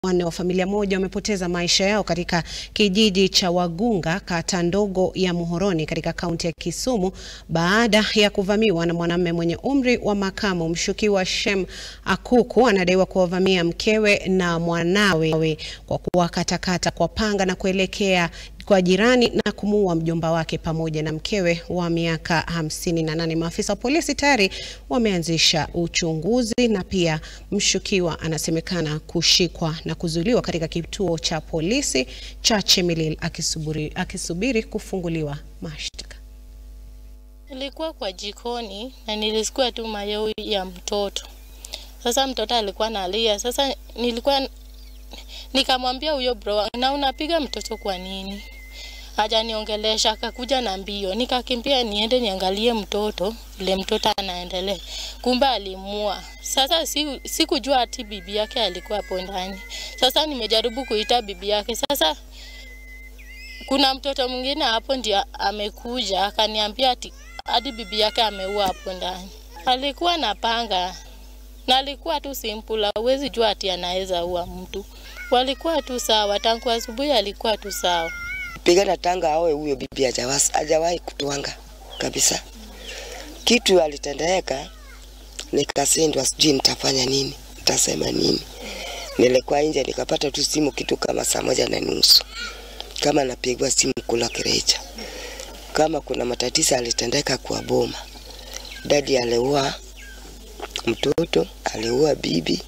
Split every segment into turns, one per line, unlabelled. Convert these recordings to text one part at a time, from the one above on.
wanne wa familia moja wamepoteza maisha yao katika kijiji cha Wagunga, kata ndogo ya Muhoroni katika kaunti ya Kisumu baada ya kuvamiwa na mwanamume mwenye umri wa makamu. Mshukiwa Shem Akuku anadaiwa kuwavamia mkewe na mwanawe kwa kuwakatakata kwa panga na kuelekea kwa jirani na kumuua mjomba wake pamoja na mkewe wa miaka hamsini na nane. Maafisa wa polisi tayari wameanzisha uchunguzi na pia mshukiwa anasemekana kushikwa na kuzuiliwa katika kituo cha polisi cha Chemelil akisubiri, akisubiri kufunguliwa mashtaka.
Nilikuwa kwa jikoni na nilisikia tu mayowe ya mtoto. Sasa mtoto alikuwa analia. Sasa nilikuwa nikamwambia huyo bro, na unapiga mtoto kwa nini? Hajaniongelesha, akakuja na mbio. Nikakimbia niende niangalie mtoto, ile mtoto anaendelea. Kumbe alimua. Sasa si, sikujua ati bibi yake alikuwa hapo ndani. Sasa nimejaribu kuita bibi yake. Sasa kuna mtoto mwingine hapo ndio amekuja akaniambia ati hadi bibi yake ameua hapo ndani. Alikuwa na panga na alikuwa tu simple, huwezi jua ati anaweza ua mtu. Walikuwa tu sawa, tangu asubuhi alikuwa tu sawa.
Pigana tanga awe huyo bibi hajawas- hajawahi kutwanga kabisa. Kitu alitendeka, nikasindwa, sijui nitafanya nini, nitasema nini. Nilikuwa nje nikapata tu simu kitu kama saa moja na nusu, kama napigwa simu kula kirecha, kama kuna matatizo alitendeka kwa boma. Dadi aliua mtoto, aliua bibi,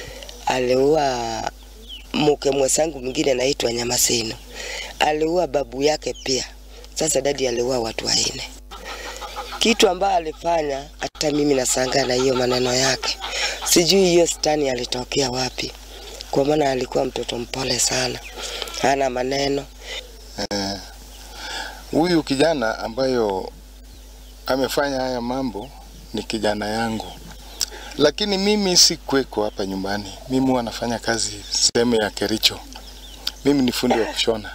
aliua mke mwenzangu mwingine anaitwa Nyamaseno, aliua babu yake pia. Sasa dadi aliua watu wanne. Kitu ambayo alifanya, hata mimi nashangaa na hiyo maneno yake. Sijui hiyo stani alitokea wapi, kwa maana alikuwa mtoto mpole sana, hana maneno.
Eh, huyu kijana ambayo amefanya haya mambo ni kijana yangu, lakini mimi sikuweko hapa nyumbani. Mimi huwa nafanya kazi sehemu ya Kericho. Mimi ni fundi wa kushona.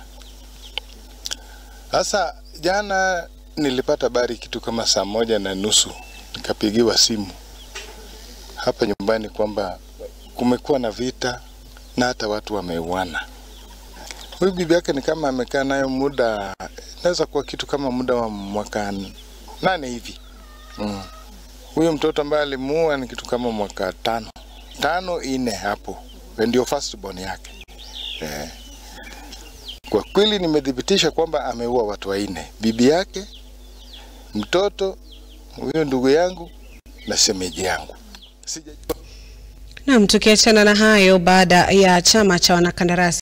Sasa jana nilipata habari kitu kama saa moja na nusu, nikapigiwa simu hapa nyumbani kwamba kumekuwa na vita na hata watu wameuana. Huyu bibi yake ni kama amekaa nayo muda, inaweza kuwa kitu kama muda wa mwaka nane hivi mm. Huyo mtoto ambaye alimuua ni kitu kama mwaka tano tano ine hapo, ndio first born yake eh. Kwa kweli nimethibitisha kwamba ameua watu wanne, bibi yake, mtoto, huyo ndugu yangu na shemeji yangu. Sijajua
Naam, tukiachana na hayo, baada ya chama cha wanakandarasi